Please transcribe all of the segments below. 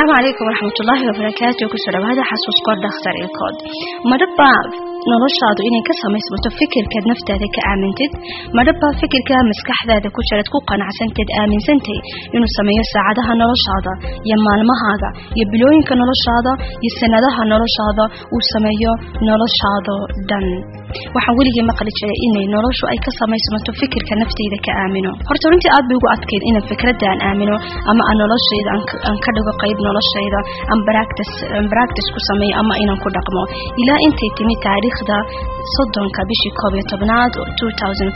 asalaamu calaykum waraxmatullaahi wabarakaatu kusoo dhawaada xasuuskood dhakhtar ilkood madhabaa noloshaadu inay ka samaysmato fikirkaad naftaada ka aamintid madhabaa fikirka maskaxdaada ku jiraad ku qanacsanteed aaminsantay inuu sameeyo saacadaha noloshaada iyo maalmahaaga iyo bilooyinka noloshaada iyo sanadaha noloshaada uu sameeyo noloshaado dhan waxaan weligii maqli jiray inay noloshu ay ka samaysmato fikirka naftayda ka aamino horta runtii aad bay ugu adkayd inaan fikradda aan aamino ama aan noloshayda aan ka dhigo qayb noloshayda aan baractis ku sameeyo ama inaan ku dhaqmo ilaa intay timi taariikhda soddonka bishii koob iyo tobnaad oo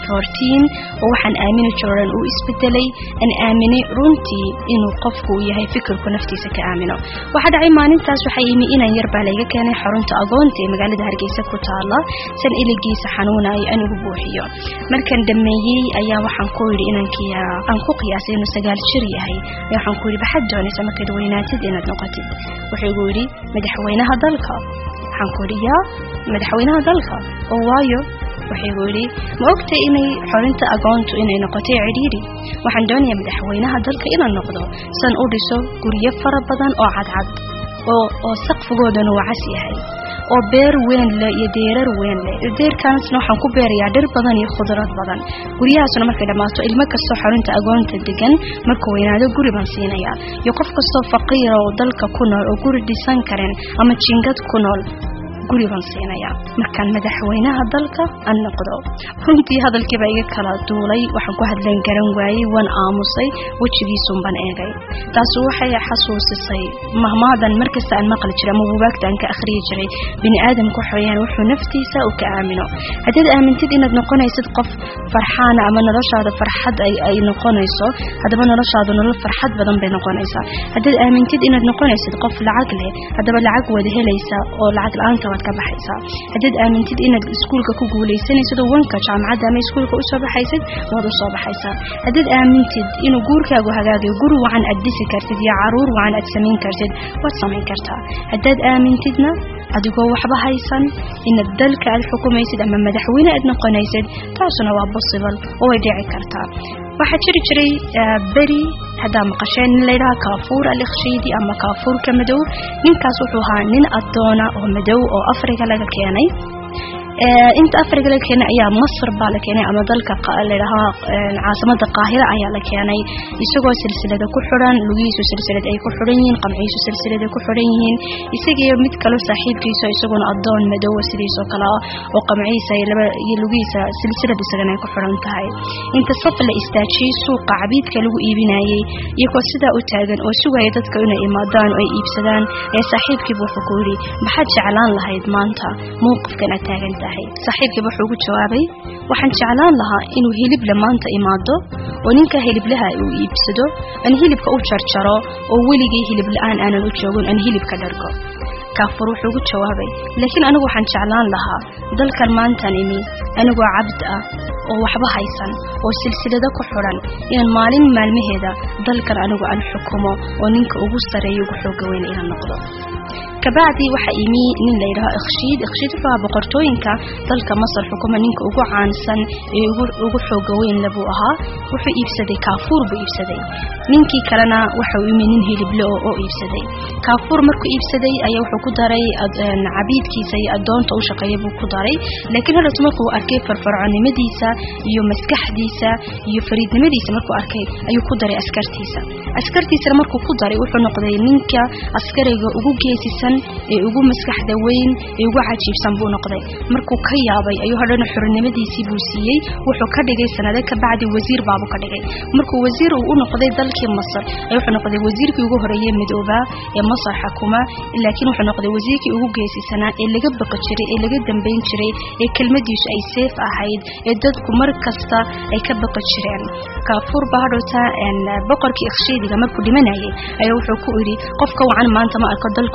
waxaan aamini jiran uu isbedelay aan aaminay runtii inuu qofku yahay fikirku naftiisa ka aamino waxaa dhacay maalintaas waxaa yimi inaan yarbaa layga keenay xarunta agoonta ee magaalada hargeysa ku taala san iligiisa xanuunayo aan ugu buuxiyo markaan dhameeyey ayaa waxaan ku yidhi inaan ku qiyaasay inuu sagaal jir yahay waxaan ku yidhi baxad doonaysa markaad weynaatid inaad noqotid wuxuu igu yidhi madaxweynaha dalka waxaan ku yidhi yaa madaxweynaha dalka oo waayo wuxuu igu yidhi ma ogtay inay xorinta agoontu inay noqotay cidhiidhi waxaan doonayaa madaxweynaha dalka inaan noqdo san u dhiso guryo fara badan oo cadcad oo oo saqfigoodana uu cas yahay oo beer weyn leh iyo deerar weyn leh deerkaasna waxaan ku beerayaa dhir badan iyo khudrad badan guryahaasna markay dhammaato ilmo kastoo xarunta agoonta degan markuu weynaado guri baan siinayaa iyo qof kastoo faqiira oo dalka ku nool oo guri dhisan karen ama jingad ku nool guri baan siinayaa markaan madaxweynaha dalka aan noqdo runtii hadalkiiba iga kala duulay waxaan ku hadleen garan waayey waan aamusay wejigiisuun baan eegay taasu waxay xasuusisay mahmaadan markasta aan maqli jiray ama buugaagta aan ka akhriyi jiray bini aadamku waxaweyaan wuxuu naftiisa uu ka aamino haddaad aamintid inaad noqonaysid qof farxaana ama noloshaada farxad ay noqonayso haddaba noloshaadu nolol farxad badan bay noqonaysaa haddaad aamintid inaad noqonaysid qof lacag leh haddaba lacag wada helaysa oo lacag la-aanta waad ka baxaysaa haddaad aamintid inaad iskuulka ku guulaysanaysid oo wanka jaamacadda ama iskuulka usoo baxaysid waad usoo baxaysaa haddaad aamintid inuu guurkaagu hagaagayo guri wacan aad dhisi kartid iyo caruur wacan aad samayn kartid waad samayn kartaa haddaad aamintidna adigoo waxba haysan inaad dalka aad xukumaysid ama madaxweyne aad noqonaysid taasuna waa possible oo way dhici kartaa waxaa jiri jiray beri haddaa maqasheen nin layidhaha kaafuur alikhshiidi ama kaafuurka madow ninkaas wuxuu ahaa nin addoona oo madow oo afrika laga keenay inta afrika laga keenay ayaa masr baa la keenay ama dalka ladhahaa caasimada qaahira ayaa la keenay isagoo silsilada ku xiran lugihiisu silsilad ay ku xiran yihiin qamciisu silsilada ku xiran yihiin isagiyo mid kalo saaxiibkiisa isaguna adoon madowa sidiisoo kale ah oo qamciisa iyo lugihiisa silsilad isagana ay ku xiran tahay inta saf la istaajiyey suuqa cabiidka lagu iibinayey iyagoo sidaa u taagan oo sugaya dadka inay imaadaan oo ay iibsadaan ee saaxiibkiiba wuxuu ku yidhi maxaad jeclaan lahayd maanta mowqifkan aad taagan saaxiibkiiba wuxuu ugu jawaabay waxaan jeclaan lahaa inuu hilible maanta imaado oo ninka hiliblaha uu iibsado aan hilibka u jarjaro oo weligay hilib la-aan aanan u joogin aan hilibka dhargo kaafur wuxuu ugu jawaabay laakiin anigu waxaan jeclaan lahaa dalkan maantaan imi anigoo cabd ah oo waxba haysan oo silsilado ku xidhan inaan maalin maalmaheeda dalkan anigu aan xukumo oo ninka ugu sareeya ugu xooga weyn inaan noqdo kabacdi waxaa imi nin la yidhaho ikhshiid ikhshiid wuxuu ahaa boqortooyinka dalka masar xukuma ninka ugu caansan ee ugu xooga weynle buu ahaa wuxuu iibsaday kaafuur buu iibsaday ninkii kalena waxa uu imi nin hilible oo oo iibsaday kaafuur markuu iibsaday ayaa wuxuu ku daray cabiidkiisa iyo addoonta u shaqeeya buu ku daray laakiin hadas markuu arkay farfarconimadiisa iyo maskaxdiisa iyo fariidnimadiisa markuu arkay ayuu ku daray askartiisa askartiisana markuu ku daray wuxuu noqday ninka askariga ugu geesisan ee ugu maskaxda weyn ee ugu cajiibsan buu noqday markuu ka yaabay ayuu hadhana xornimadiisii buu siiyey wuxuu ka dhigay sanado ka bacdi wasiir baabuu ka dhigay markuu wasiir uu u noqday dalkii masar ay wuxuu noqday wasiirkii ugu horeeyey midoobaa ee masar xakuma laakiin wuxuu noqday wasiirkii ugu geesisanaa ee laga baqi jiray ee laga dambayn jiray ee kelmadiisu ay seef ahayd ee dadku mar kasta ay ka baqi jireen kaafuur baa hadhowta boqorkii ikhshiidiga markuu dhimanayay ayaa wuxuu ku idhi qofka wacan maanta ma arko dalka xukumi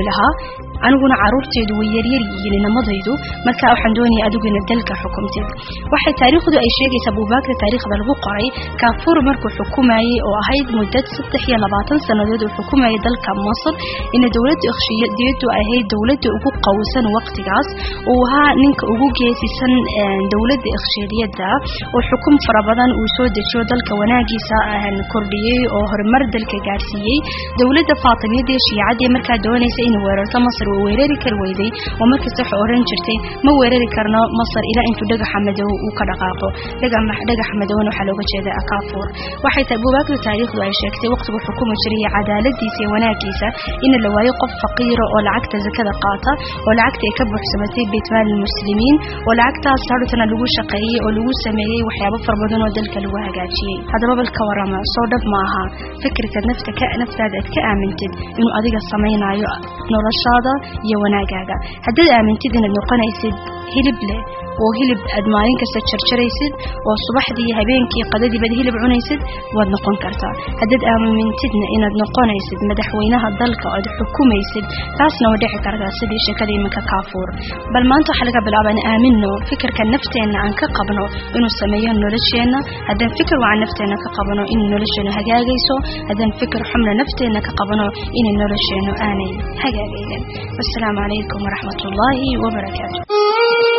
lahaa aniguna caruurteedu way yaryar yihiin inamadaydu marka waxaan doonaya adigu ina dalka xukumtid waxay taariikhdu ay sheegaysaa buubaagta taariikhda lagu qoray kaafuur markuu xukumayay oo ahayd muddad saddex iyo labaatan sannadood uu xukumayay dalka masar ina dowladda ikhshiyadiyadu ahayd dowladda ugu qowsan waqtigaas uu ahaa ninka ugu geesisan dowladda ikhshiyadiyada oo xukum fara badan uu soo dejiyo dalka wanaagiisa kordhiyey oo horumar dalka gaarsiiyey dowladda faatimiyadii shiicadii markaa doonaysa inay weerarto masar way weerari kar weyday oo markasta waxay oran jirtay ma weerari karno masar ilaa intuu dhagaxa madow uu ka dhaqaaqo dhagaxa madowna waxaa looga jeeda akaafuur waxay tahay buubaagda taariikhdu ay sheegtay waqtigu xukumi jiray cadaaladiisa iyo wanaagiisa in la waayo qof faqiira oo lacagta zakada qaata oo lacagta ay ka buuxsamatay baytmaal muslimiin oo lacagtaas harutana lagu shaqeeyey oo lagu sameeyey waxyaabo fara badan oo dalka lagu hagaajiyey haddaba bal ka warama soo dhab ma aha fikirka nafta ka naftaada aad ka aamintid inuu adiga samaynayo noloshaada iyo wanaagaaga haddaad aamintid inaad noqonaysid hilib leh oo hilib aad maalin kasta jarjaraysid oo subaxdii habeenkii qadadiibaad hilib cunaysid waad noqon kartaa haddaad aamintidna inaad noqonaysid madaxweynaha dalka oad xukumaysid taasna waa dhici kartaa sidii sheekada iminka kaafuur bal maanta waxaa laga bilaaba in aamino fikirka nafteenna aan ka qabno inuu sameeyo nolosheenna haddaan fikir wacan nafteenna ka qabno inay nolosheenu hagaagayso haddaan fikir xumna nafteenna ka qabno inay nolosheenu aanay hagaagaynin wasalaamu calaykum waraxmat ullaahi wabarakaatu